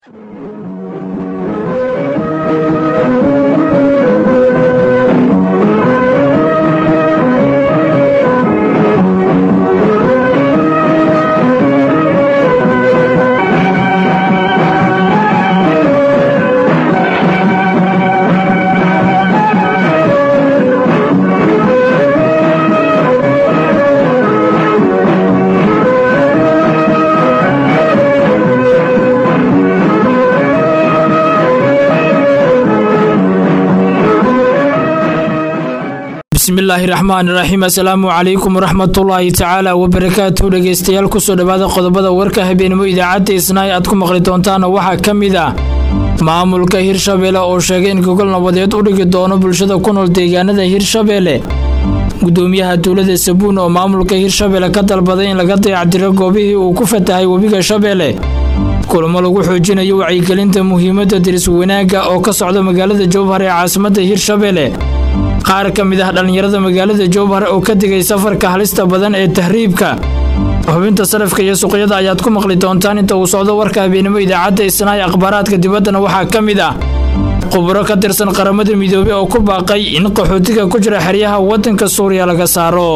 bismillaahi raxmaani raxiim assalaamu calaykum waraxmatullaahi tacaala wabarakaatu dhegeystayaal kusoo dhowaada qodobada warka habeenimo idaacadda isnaay aad ku maqli doontaana waxaa ka mid ah maamulka hirshabeelle oo sheegay in gogol nabadeed u dhigi doono bulshada ku nool deegaanada hirshabeelle gudoomiyaha dowlada sabuun oo maamulka hirshabeelle ka dalbaday in laga dayacdiro goobihii uu ku fatahay webiga shabeelle kulamo lagu xoojinayo wacyigelinta muhiimadda diris wanaagga oo ka socda magaalada jowhar ee caasimadda hirshabeelle qaar ka mid ah dhallinyarada magaalada jowhar oo ka digay safarka halista badan ee tahriibka xubinta sarafka iyo suuqyada ayaad ku maqli doontaan inta uu socdo warka habeenimo idaacadda isnaay akhbaaraadka dibaddana waxaa ka mid ah khuburo ka tirsan qaramada midoobey oo ku baaqay in qaxootiga ku jira xeryaha waddanka suuriya laga saaro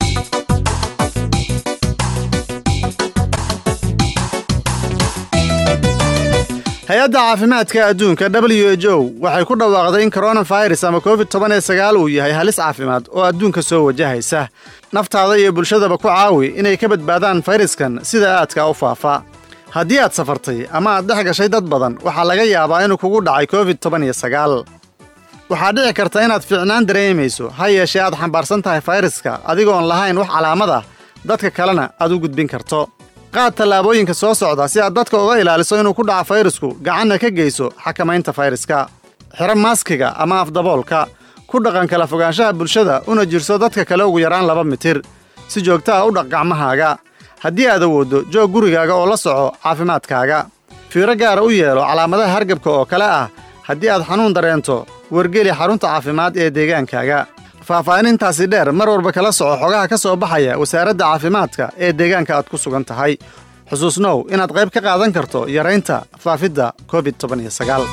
hay-adda caafimaadka adduunka w h o waxay ku dhawaaqday in koronafirus ama covid toban ee sagaal uu yahay halis caafimaad oo adduunka soo wajahaysa naftaada iyo bulshadaba ku caawi inay ka badbaadaan fayraskan sida aadka u faafa haddii aad safartay ama aad dhex gashay dad badan waxaa laga yaabaa inuu kugu dhacay covid toban iyo sagaal waxaa dhici karta inaad fiicnaan dareemayso ha yeeshee aad xambaarsan tahay fayraska adigoon lahayn wax calaamad ah dadka kalena aad u gudbin karto qaad tallaabooyinka soo socda si aad dadka uga ilaaliso inuu ku dhaco fayrasku gacanna ka geyso xakamaynta fayraska xiro maaskiga ama afdaboolka ku dhaqan kala fogaanshaha bulshada una jirso dadka kale ugu yaraan laba mitir si joogta ah u dhaq gacmahaaga haddii aad awooddo joog gurigaaga oo la soco caafimaadkaaga fiiro gaara u yeelo calaamadaha hargabka oo kale ah haddii aad xanuun dareento wargeli xarunta caafimaad ee deegaankaaga faahfaahinintaasi dheer mar walba kala soco xogaha ka soo baxaya wasaaradda caafimaadka ee deegaanka aad ku sugan tahay xusuusnow inaad qayb ka qaadan karto yaraynta faafidda covid toban iyo sagaal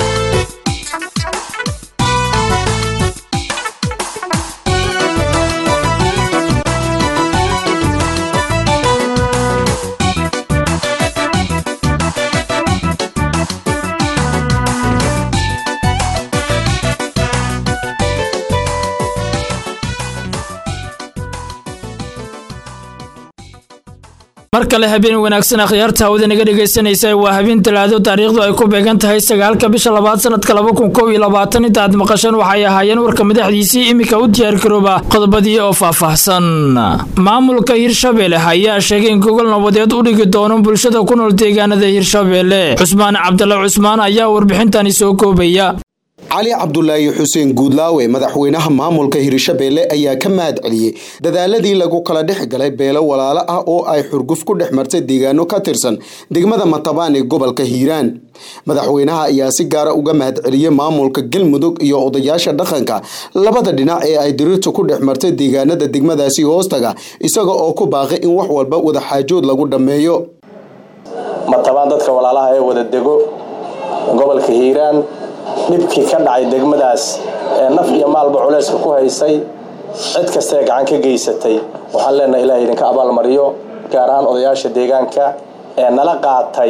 mar kale habeen wanaagsan akhyaarta hawada naga dhegaysanaysa waa habeen talaado taariikhdu ay ku beegan tahay sagaalka bisha labaad sanadka laba kun kow iyo labaatan inta aad maqasheen waxay ahaayeen warka madaxdiisii iminka u diyaargarooba qodobadii oo faahfaahsan maamulka hirshabeelle ayaa sheegay in gogol nabadeed u dhigi doono bulshada ku nool deegaanada hirshabeelle cusmaan cabdalla cusmaan ayaa warbixintani soo koobaya cali cabdulaahi xuseen guudlaawe madaxweynaha maamulka hirshabeelle ayaa ka mahad celiyey dadaaladii lagu kala dhex galay beelo walaalo ah oo ay xurguf ku dhex martay deegaano ka tirsan degmada matabaan ee gobolka hiiraan madaxweynaha ayaa si gaara uga mahad celiyey maamulka galmudug iyo odayaasha dhaqanka labada dhinac ee ay diriirtu ku dhex martay deegaanada degmadaasi hoostaga isaga oo ku baaqay in wax walba wadaxaajood lagu dhammeeyo matabaan dadka walaalaha ee wada dego gobolka hiiraan dhibkii ka dhacay degmadaas ee naf iyo maalba culayska ku haysay cid kastaee gacan ka geysatay waxaan leenahay ilaah idinka abaalmariyo gaar ahaan odayaasha deegaanka ee nala qaatay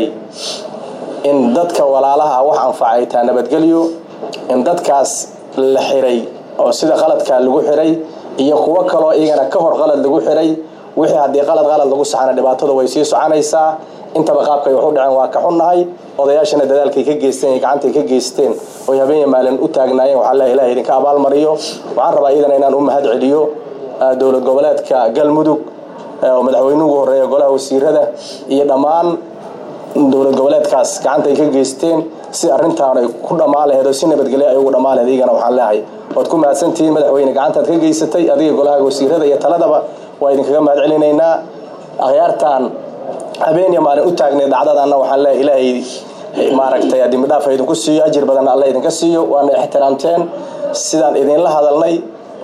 in dadka walaalaha wax anfacay taa nabadgelyo in dadkaas la xiray oo sida qaladkaa lagu xiray iyo kuwo kaloo iyagana ka hor qalad lagu xiray wixii haddii qalad qalad lagu saxana dhibaatada way sii soconaysaa intaba qaabkay wax u dhaceen waa ka xunnahay odayaashana dadaalkay ka geysteen iyo gacantay ka geysteen oy habeenya maalin u taagnaayeen waxaa leeyahay ilaah idinka abaalmariyo waxaan rabaa iyadana inaan u mahad celiyo dowlad goboleedka galmudug oo madaxweynuhu ugu horreeya golaha wasiirada iyo dhammaan dowlad goboleedkaas gacantay ka geysteen si arrintaan ay ku dhammaan laheed oo si nabadgelyo ay ugu dhammaan laheed iyagana waxaan leeyahay waad ku mahadsantihiin madaxweyne gacantaad ka geysatay adiga golaha wasiirada iyo taladaba waa idinkaga mahad celinaynaa akhyaartaan habeeniya maalin u taagnay dhacdadanna waxaan leeyahay ilaahay maaragtay dembidhaaf idinku siiyo ajir badanna alla idinka siiyo waana ixtiraamteen sidaan idinla hadalnay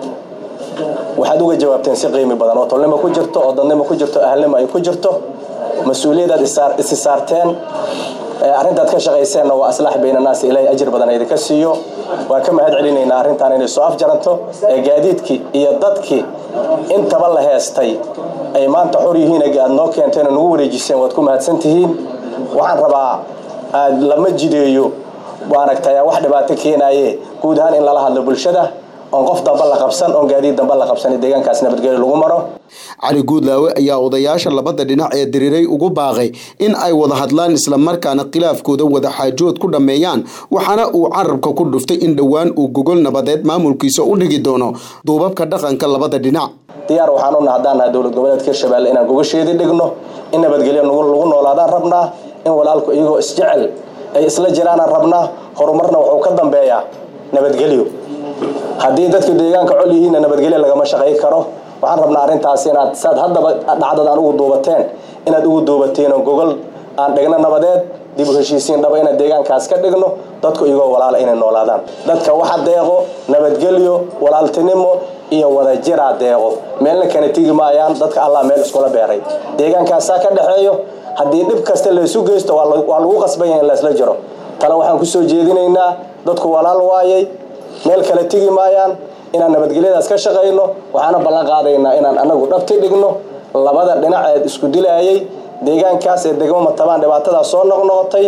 waxaad uga jawaabteen si qiimi badan oo tolnimo ku jirto oo dadnimo ku jirto ahalnimo ay ku jirto mas-uuliyadaad isi saarteen arrintaad ka shaqayseenna waa aslaax baynanaasi ilaahay ajir badan idinka siiyo waan ka mahad celinaynaa arrintan inay soo afjaranto ee gaadiidkii iyo dadkii intaba la heestay ay maanta xor yihiin aad noo keenteen oo nagu wareejiseen waad ku mahadsan tihiin waxaan rabaa aad lama jideeyo maaragtay wax dhibaato keenaaye guud ahaan in lala hadlo bulshada oon qof damba la qabsan oon gaadiid damba la qabsan deegaankaas nabadgelyo lagu maro cali guudlaawe ayaa odayaasha labada dhinac ee diriiray ugu baaqay in ay wada hadlaan islamarkaana khilaafkooda wadaxaajood ku dhammeeyaan waxaana uu carabka ku dhuftay in dhowaan uu gogol nabadeed maamulkiisa u dhigi doono duubabka dhaqanka labada dhinac diyaar waxaan una haddaan nahay dowlad goboleedka hirshabelle inaan gogasheedii dhigno in nabadgelyo lagu noolaadaan rabnaa in walaalku iyagoo isjecel ay isla jiraanaan rabnaa horumarna wuxuu ka dambeeyaa nabadgelyo haddii dadka deegaanka col yihiinna nabadgelyo lagama shaqay karo waxaan rabnaa arrintaas inaad saad haddaba dhacdadaan ugu duubateen inaad ugu duubateen oo gogol aan dhigno nabadeed dib u heshiisiin dhaba inaan deegaankaas ka dhigno dadku iyagoo walaala inay noolaadaan dadka waxa deeqo nabadgelyo walaaltinimo iyo wadajiraa deeqo meelna kana tigi maayaan dadka allah meel iskula beeray deegaankaasaa ka dhexeeyo haddii dhib kasta laysu geysto waa lagu qasbanya in laysla jiro tale waxaan kusoo jeedinaynaa dadku walaal waayay meel kale tigi maayaan inaan nabadgelyadaas ka shaqayno waxaana ballan qaadaynaa inaan anagu dhabti dhigno labada dhinac ee isku dilaayay deegaankaas ee degmo matabaan dhibaatadaas soo noqnoqotay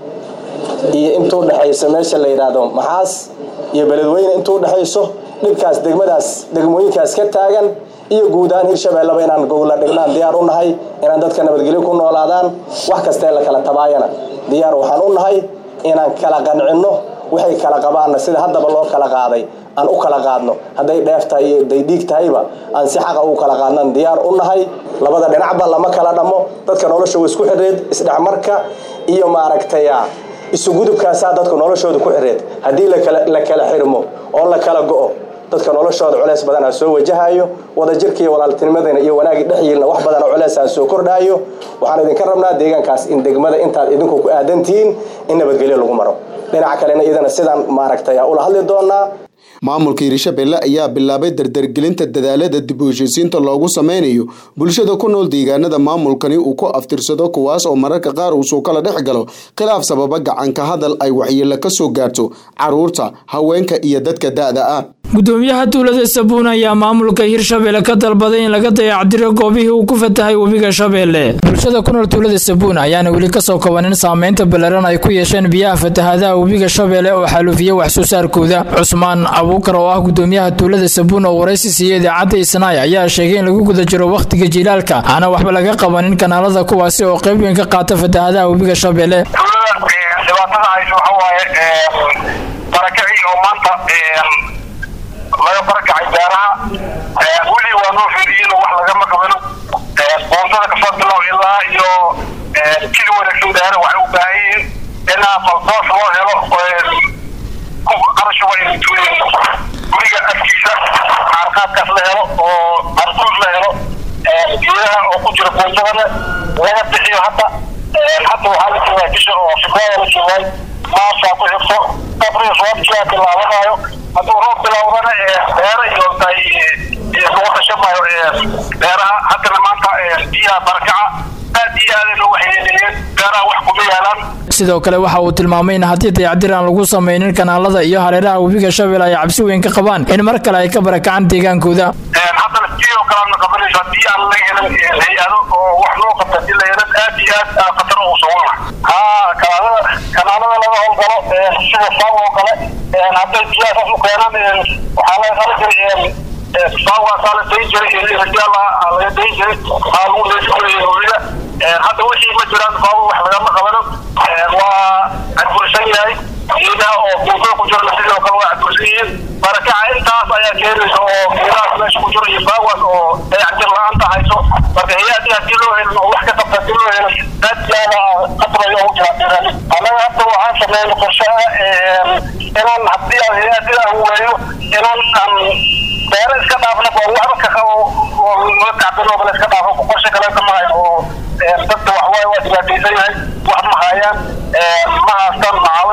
iyo intuu dhexayso meesha la yidhaahdo maxaas iyo beledweyne intuu dhexayso dhibkaas degmadaas degmooyinkaas ka taagan iyo guud ahaan hirshabeelleba inaan gogla dhignaan diyaar u nahay inaan dadka nabadgelyo ku noolaadaan wax kastaee la kala tabaayana diyaar waxaan u nahay inaan kala qancinno waxay kala qabaanna sida haddaba loo kala qaaday aan u kala qaadno hadday dheef tahay iyo hadday dhiig tahayba aan si xaqa u kala qaadnan diyaar u nahay labada dhinacba lama kala dhammo dadka nolosha wa isku xidheed isdhexmarka iyo maaragtaya isugudubkaasaa dadka noloshooda ku xidheed haddii la kala xirmo oo la kala go'o dadka noloshooda culeys badanaa soo wajahayo wadajirka iyo walaaltinimadana iyo wanaagii dhexyiilna wax badan oo culeysaan soo kordhaayo waxaan idinka rabnaa deegaankaas in degmada intaad idinku ku aadantihiin in nabadgelyo lagu maro dhinaca kalena iyadana sidaan maaragtay ula hadli doonaa maamulka hirshabelle ayaa bilaabay dardargelinta dadaalada dib u heshiisiinta loogu sameynayo bulshada ku nool deegaanada maamulkani uu ku aftirsado kuwaas oo mararka qaar uusuu kala dhex galo khilaaf sababa gacanka hadal ay waxyeelo ka soo gaarto caruurta haweenka iyo dadka da-da ah gudoomiyaha tuulada sabuun ayaa maamulka hirshabelle ka dalbaday in laga dayacdiro goobihii uu ku fatahay webiga shabeelle bulshada ku nool tuulada sabuun ayaana weli kasoo kabanin saameynta ballaaran ay ku yeesheen biyaha fatahaadaha webiga shabeelle oo xaaluufiya wax soo saarkooda cusmaan abuukar oo ah gudoomiyaha tuulada sabuun oo waraysi siiya idaacadda isnaay ayaa sheegay in lagu guda jiro wakhtiga jiilaalka aana waxba laga qabanin kanaalada kuwaasi oo qayb weyn ka qaata fatahaadaha webiga shabeelle laga barakacay beeraha weli waa noo fiiriyin wax lagama qabano boontada kasoo bilow ilaa iyo kili wanaagsan beera waxay u baahan yihiin inaa faldoos loo helo qarasha waa guriga afkiisa qaarqaadkaas la helo oo arduus la helo geedaha oo ku jira boondadana laga bixiyo hadda hadda waxaa la joogaa bisha oo fibraaya la joogaay maasaa ku xigto qabriga roobkiyaa bilaabanayo hadduu roob bilaawdana beera iyo lagu dhashamayo beeraha haddana maanta biyaha barakaca aad iyo aada loo waxyeeleeyeen beeraha wax kuma yaalaan sidoo kale waxa uu tilmaamay in haddii dayacdir aan lagu samaynin kanaalada iyo hareeraha webiga shabeelle ay cabsi weyn ka qabaan in mar kale ay ka barakacaan deegaankooda haddana sidoo kale aadna qabanayso haddii aan la helin hay-ado oo wax loo qabta hadii la helin aad iyo aad khatar ugu sugana haa kanaalada kanaalada laga howlgalo sida saaw oo kale hadday biyaha saas u keenaan waxaa laga qala jiray saawaasaa la dayn jiray rijaala laga dayn jiray aa lagu leesin jiray webiga hadda wixii ma jiraan baabu wax lagama qabano waa cadbursan yahay geedaha oo buufada ku jirana sidoo kale waa cadbursan yihiin barakaca intaas ayaa keenaysa oo geedahaas meesha ku jiro iyo baawaas oo dayactir la-aanta hayso marka hay-adii haddii loo helin oo wax ka qabta haddii loo helin aad yaaba qatrayo ugu jira beerali annaga hadda waxaan sameeyay qorshaha inaan haddii aan hay-adii aan weeyo inaan aan beero iska dhaafna oo waxba ka qabo oo la tacbano bala iska dhaafo qorshe kale kama hayo oo dadka waxwaaye waa dhibaataysan yahay wax ma hayaan ma haastaan macaawin ma haastaan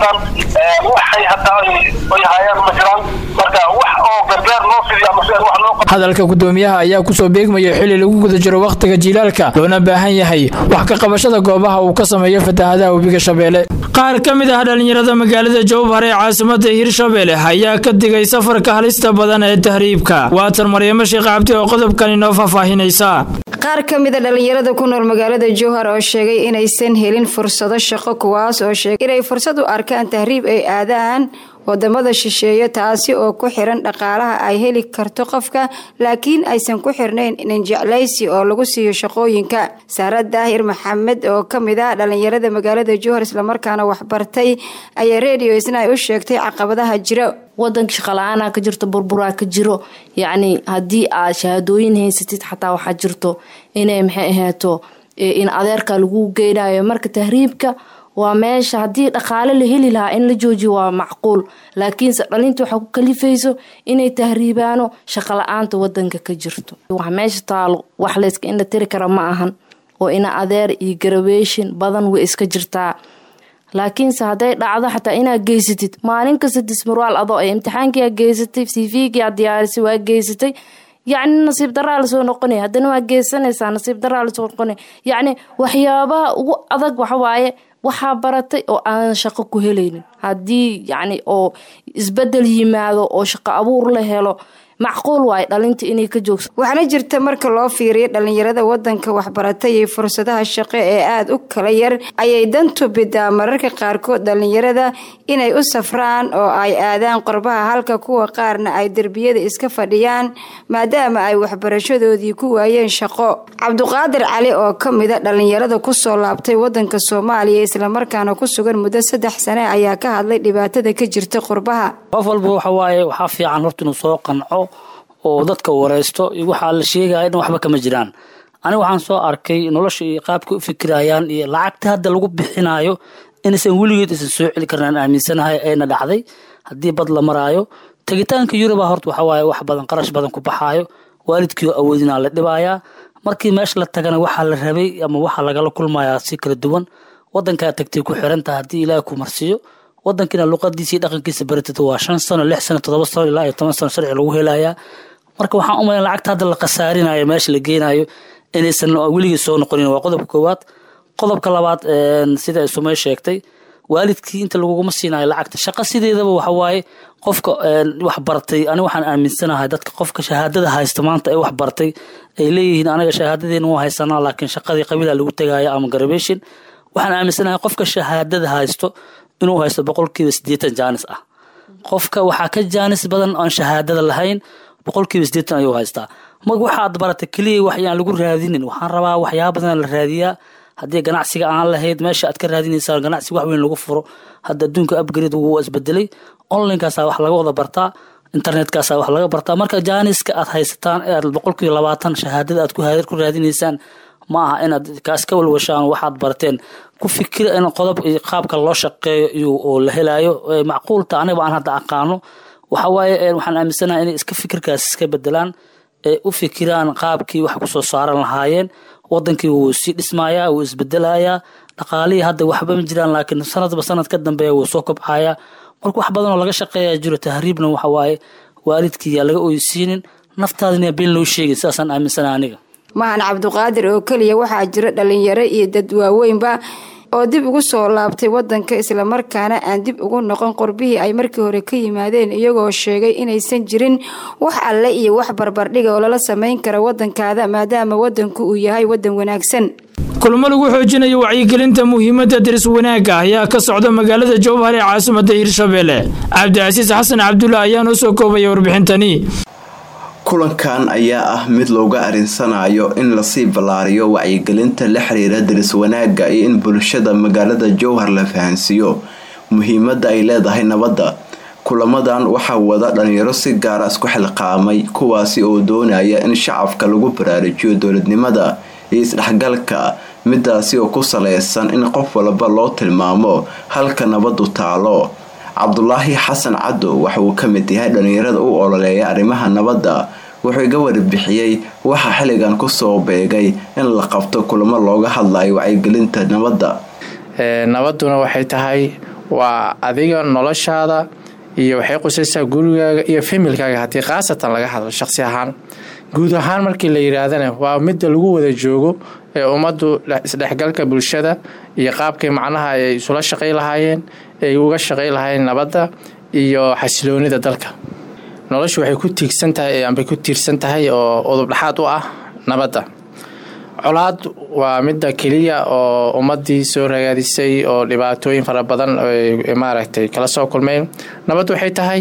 haystaan waxay hataa ay hayaan ma jiraan marka wax oo gargaar loo fidiyo ama si wax loo hadalka gudoomiyaha ayaa kusoo beegmaya xili lagu guda jiro wakhtiga jiilaalka loona baahan yahay wax ka qabashada goobaha uu ka sameeyo fatahaadaha webiga shabeelle qaar ka mid ah dhallinyarada magaalada jowhar ee caasimada hirshabeelle ayaa ka digay safarka halista badan ee tahriibka waatan maryamo sheekh cabdi oo qodobkani noo faahfaahinaysa qaar ka mida dhallinyarada ku nool magaalada jowhar oo sheegay inaysan helin fursado shaqo kuwaas oo sheegay inay fursad u arkaan tahriib ay aadaan wadamada shisheeye taasi oo ku xiran dhaqaalaha ay heli karto qofka laakiin aysan ku xirnayn ninjeclaysi oo lagu siiyo shaqooyinka saara daahir maxamed oo kamid ah dhallinyarada magaalada jowhar islamarkaana waxbartay ayaa redio isna u sheegtay caqabadaha jira wadanka shaqala-aanaa ka jirto burburaa ka jiro yacni haddii aad shahaadooyin haysatid xataa waxaa jirto inay maxay ahaato in adeerka lagu geynayo marka tahriibka waa meesha haddii dhaqaale la heli lahaa in la joojiyo waa macquul laakiinse dhalinta waxaa ku kalifayso inay tahriibaano shaqala-aanta wadanka ka jirto wax meesha taalo wax layska indha tiri kara ma ahan oo ina adeer iyo garaweeshin badan way iska jirtaa laakiinse hadday dhacdo xataa inaad geysatid maalin kasta dismarwaal adoo ay imtixaankia geysatay cvgia diyaarisay waa geysatay yacni nasiib daraa lasoo noqonaya haddana waa geysanaysaa nasiib daraa lasoo noqonaya yacni waxyaabaha ugu adag waxawaaye waxaa baratay oo aanan shaqo ku helaynin haddii yacni oo isbedel yimaado oo shaqo abuur la helo macquul waayo dhalinta inay ka joogso waxaana jirta marka loo fiiriyo dhallinyarada wadanka waxbaratay iyo fursadaha shaqo ee aada u kala yar ayay dantu bidaa mararka qaarkood dhallinyarada inay u safraan oo ay aadaan qorbaha halka kuwa qaarna ay derbiyada iska fadhiyaan maadaama ay waxbarashadoodii ku waayeen shaqo cabduqaadir cali oo ka mida dhallinyarada kusoo laabtay wadanka soomaaliya islamarkaana ku sugan muddo saddex sane ayaa ka hadlay dhibaatada ka jirta qurbaha qof walba waxawaaye waxaa fiican horta inuu soo qanco oo dadka wareysto iyo waxaa la sheegaya in waxba kama jiraan aniga waxaan soo arkay nolosha iyo qaabka u fikirayaan iyo lacagta hadda lagu bixinayo inaysan weligeed isan soo celi karnaan aaminsanahay ayna dhacday haddii bad la maraayo tegitaanka yuruba horta waxawaaye wax badan qarash badan ku baxaayo waalidkii oo awoodinaa la dhibayaa markii meesha la tagana waxaa la rabay ama waxaa lagala kulmayaa si kala duwan wadankaa tagtay ku xirantaha haddii ilaahi ku marsiiyo wadankiina luqadiisii dhaqankiisa baratid waa shan sano lix sano todoba sano ilaa iyo toban sano sharci lagu helayaa marka waxaan u malayn lacagta hadda la khasaarinayo meesha la geenayo inaysan weligii soo noqonin waa qodobka koowaad qodobka labaad sida ay sumey sheegtay waalidkii inta laguguma siinayo lacagta shaqo sideedaba waxawaaye qofka wax bartay aniga waxaan aaminsanahay dadka qofka shahaadada haysta maanta ee wax bartay ay leeyihiin anaga shahaadadeena waa haysanaa laakiin shaqadii qabiila lagu tegaya ama garabeshin waxaan aaminsanahay qofka shahaadada haysto inuu haysto boqolkiiba sideetan jaanis ah qofka waxaa ka jaanis badan aan shahaadada lahayn boqolkiiba sideetan ayuu haystaa mag waxaad barata keliya wax yaan lagu raadinin waxaan rabaa waxyaaba badan la raadiyaa haddii ganacsiga aan lahayd meesha aad ka raadinaysaa ganacsi wax weyn lagu furo hadda adduunka upgrade wuu isbedelay onlinekaasa wax laga wada bartaa internetkaasa wax laga bartaa marka jaaniska aad haysataan ee aad boqolkiiba labaatan shahaadada aad ku raadinaysaan ma aha inaad kaas ka walwashaan waxaad barteen ku fikira in qodob qaabka loo shaqeeyo iyo oo la helayo macquulta aniga aan hadda aqaano waxawaaye waxaan aaminsanaha inay iska fikirkaas iska bedelaan ee u fikiraan qaabkii wax kusoo saaran lahaayeen wadankii wuu sii dhismayaa wuu isbedelayaa dhaqaalihii hadda waxba ma jiraan laakiin sanadba sanad ka dambeeya wuu soo kobcayaa marka wax badan oo laga shaqeeya jiro tahriibna waxawaaye waalidkii yaa laga oysiinin naftaadina been loo sheegin sidaasaan aaminsanaha aniga mahan cabduqaadir oo keliya waxaa jira dhalinyaro iyo dad waaweynba oo dib ugu soo laabtay wadanka islamarkaana aan dib ugu noqon qorbihii ay markii hore ka yimaadeen iyagoo sheegay inaysan jirin wax alle iyo wax barbardhiga oo lala samayn kara wadankaada maadaama wadanku uu yahay wadan wanaagsan kulmo lagu xoojinayo wacyigelinta muhiimadda diris wanaagga ayaa ka socda magaalada jowhar ee caasimada hirshabeelle cabdicasiis xasan cabdulla ayaa noo soo koobaya warbixintani kulankan ayaa ah mid looga arinsanayo in lasii ballaariyo wacyigelinta la xiriira diris wanaagga iyo in bulshada magaalada jowhar la fahansiiyo muhiimadda ay leedahay nabadda kulamadan waxaa wada dhalinyaro si gaara isku xilqaamay kuwaasi oo doonaya in shacabka lagu baraarujiyo dowladnimada iyo isdhexgalka midaasi oo ku saleysan in qof walba loo tilmaamo halka nabadu taalo cabdulaahi xasan cadow waxa uu ka mid yahay dhalinyarada u ololeeya arrimaha nabadda wuxuu iga warbixiyey waxaa xilligan kusoo beegay in la qabto kulamo looga hadlayo wacyigelinta nabadda nabaduna waxay tahay waa adiga noloshaada iyo waxay qusaysaa gurigaaga iyo familkaaga haddii khaasatan laga hadlo shaqsi ahaan guud ahaan markii la yidhaahdana waa midda lagu wada joogo ee ummaddu isdhexgalka bulshada iyo qaabkay macnaha ay isula shaqay lahaayeen ay uga shaqay lahaayeen nabadda iyo xasiloonida dalka noloshu waxay ku tiigsan tahay ambay ku tiirsan tahay oo udubdhaxaad u ah nabadda colaad waa midda keliya oo ummadii soo ragaadisay oo dhibaatooyin fara badan maaragtay kala soo kulmeen nabad waxay tahay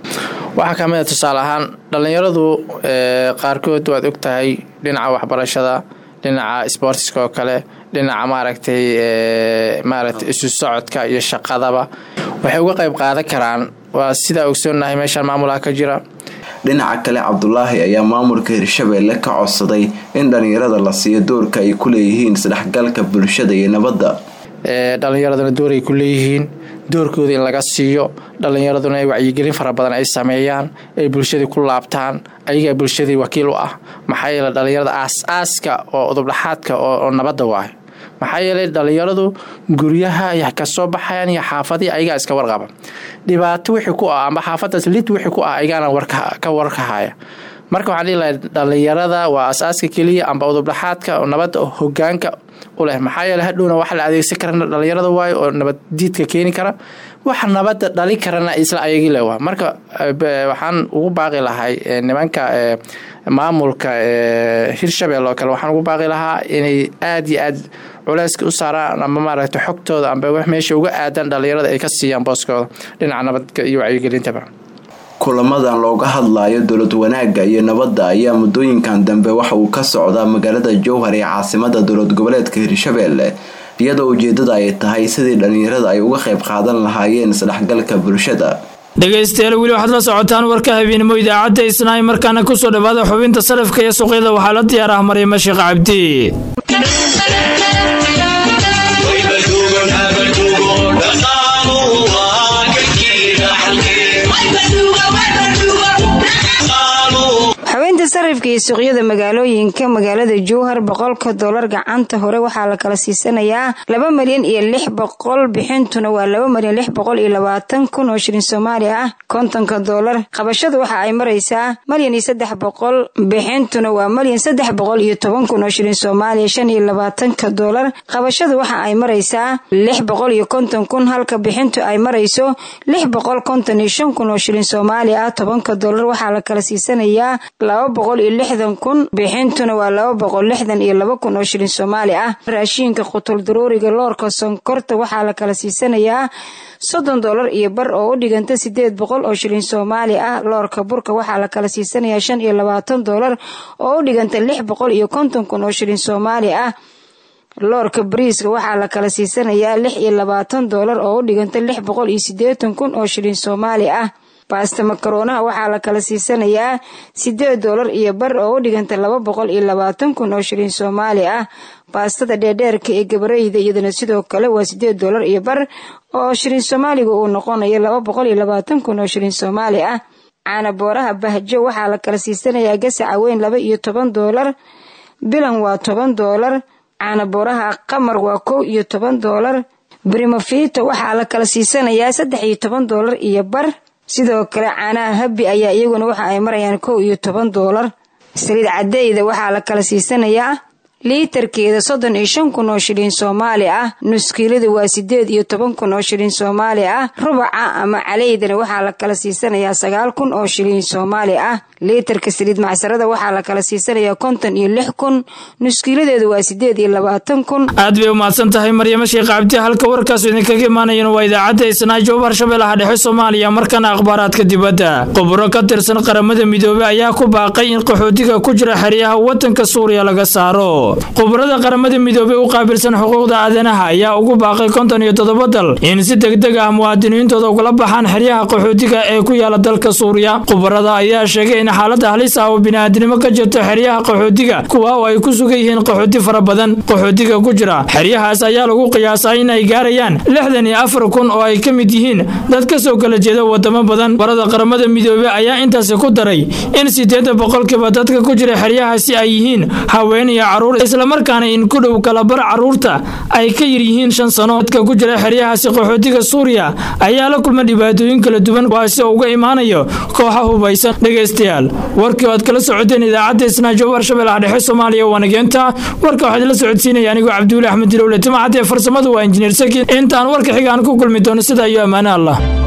waxaa ka mid a tusaale ahaan dhallinyaradu qaarkood waad og tahay dhinaca waxbarashada dhinaca sboortiska oo kale dhinaca maaragtay maaragtay isu socodka iyo shaqadaba waxay uga qayb qaadan karaan waa sidaa ogsoonnahay meeshaan maamulaha ka jira dhinaca kale cabdulaahi ayaa maamulka hirshabeelle ka codsaday in dhallinyarada la siiyo doorka ay ku leeyihiin isdhexgalka bulshada iyo nabadda dhallinyaraduna dooray ku leeyihiin doorkooda in laga siiyo dhallinyaraduna ay wacyigelin fara badan ay sameeyaan ay bulshadii ku laabtaan ayagaa bulshadii wakiil u ah maxaa yeele dhallinyarada aas-aaska oo udubdhaxaadka oo nabadda waayo maxaa yeelay dhallinyaradu guryaha ay kasoo baxayaan iyo xaafadii ayagaa iska warqaba dhibaato wixii ku ah amba xaafadaas lid wixii ku ah ayagaana ka warkahaya marka waxaan dhihi lahay dhallinyarada waa as-aaska keliya amba udubdhaxaadka oo nabadda hogaanka u leh maxaa yeele hadhowna wax la adeegsan karana dhallinyarada waayo oo nabaddiidka keeni kara waxa nabadda dhali karana isla ayagii le waa marka waxaan ugu baaqi lahay nimanka maamulka hirshabelle oo kale waxaan ugu baaqi lahaa inay aada iyo aad culeyska u saaraan amba maaragtay xogtooda amba wax meesha uga aadan dhallinyarada ay ka siiyaan booskooda dhinaca nabadka iyo wacyigelintaba kulamadan looga hadlayo dowlad wanaagga iyo nabadda ayaa muddooyinkan dambe waxa uu ka socdaa magaalada jowhar ee caasimada dowlad goboleedka hirshabeelle iyadoo ujeedada ay tahay sidii dhallinyarada ay uga qayb qaadan lahaayeen isdhexgalka bulshada dhegaystayaal weli waxaad la socotaan warka habeenimo idaacadda isnaay markaana kusoo dhawaada xubinta sarafka iyo suuqyada waxaa la diyaar ah maryamo sheekh cabdi xubinta sarifka iyo suuqyada magaalooyinka magaalada jowhar boqolka dolar gacanta hore waxaa la kala siisanayaa laba malyan iyo lix boqol bixintuna waa laba malyan lix boqol iyo labaatan kun oo shilin soomaali ah kontonka dolar qabashada waxa ay maraysaa malyan iyo saddex boqol bixintuna waa malyan saddex boqol iyo toban kun oo shilin soomaaliya shan iyo labaatanka dolar qabashada waxa ay maraysaa lix boqol iyo konton kun halka bixintu ay marayso lix boqol konton iyo shan kun oo shilin soomaali ah tobanka dolar waxaa la kala siisanayaa laba boqol iyo lixdan kun bixintuna waa laba boqol lixdan iyo laba kun oo shilin soomaali ah raashiinka qutul daruuriga loorka sonkorta waxaa la kala siisanayaa soddon dolar iyo bar oo u dhiganta sideed boqol oo shilin soomaali ah loorka burka waxaa la kala siisanayaa shan iyo labaatan dolar oo u dhiganta lix boqol iyo konton kun oo shilin soomaali ah loorka bariiska waxaa la kala siisanayaa lix iyo labaatan dolar oo u dhiganta lix boqol iyo sideetan kun oo shilin soomaali ah baasta makaronaha waxaa la kala siisanayaa sideed dolar iyo bar oo u dhiganta laba boqol iyo labaatan kun oo shilin soomaali ah baastada dheerdheerka ee gabareyda iyadana sidoo kale waa sideed dolar iyo bar oo shilin soomaaliga uu noqonayo laba boqol iyo labaatan kun oo shilin soomaali ah caana booraha bahjo waxaa la kala siisanayaa gasaca weyn laba iyo toban dolar bilan waa toban dolar caana booraha qamar waa kow iyo toban dolar brimofito waxaa la kala siisanayaa saddex iyo toban dolar iyo bar sidoo kale caanaha habi ayaa iyaguna waxa ay marayaan kow iyo toban doolar saliid cadeyda waxaa la kala siisanayaa liitarkeeda soddon iyo shan kun oo shilin soomaali ah nuskiilada waa sideed iyo toban kun oo shilin soomaali ah rubaca ama caleydana waxaa la kala siisanayaa sagaal kun oo shilin soomaali ah liitarka saliid macsarada waxaa la kala siisanayaa konton iyo lix kun nuskiiladeeda waa sideed iyo labaatan kun aad bay umahadsan tahay maryamo sheekh cabdi halka warkaasu idinkaga imaanayana waa idaacadda isnaajo harshabeellaha dhexe soomaaliya markana akhbaaraadka dibadda khuburo ka tirsan qaramada midoobey ayaa ku baaqay in qaxootiga ku jira xeryaha wadanka suuriya laga saaro khubarada qaramada midoobey u qaabilsan xuquuqda aadanaha ayaa ugu baaqay konton iyo toddoba dal in si degdeg ah muwaadiniintooda ugala baxaan xeryaha qaxootiga ee ku yaala dalka suuriya khubarada ayaa sheegay in xaalada halis ah oo bini'aadnimo ka jirto xeryaha qaxootiga kuwa oo ay ku sugan yihiin qaxooti fara badan qaxootiga ku jira xeryahaas ayaa lagu qiyaasaa in ay gaarayaan lixdan iyo afar kun oo ay ka mid yihiin dad ka soo kala jeeda wadamo badan khubarada qaramada midoobey ayaa intaasi ku daray in sideeda boqolkiiba dadka ku jira xeryahaasi ay yihiin haween iyo caruur islamarkaana in ku dhow kalabar caruurta ay ka yar yihiin shan sano dadka ku jira xeryahaasi qaxootiga suuriya ayaa la kulma dhibaatooyin kala duwan kuwaasi oo uga imaanayo kooxa hubaysan dhegaystayaal warkii oo aad kala socoteen idaacadda isnaajo warshabeellaha dhexe soomaaliya waanageenta warka waxaad la socodsiinaya anigoo cabduuli axmed dilowle timacadee farsamadu waa injineer sakin intaan warka xiga aan ku kulmi doono sida iyo ammaane allah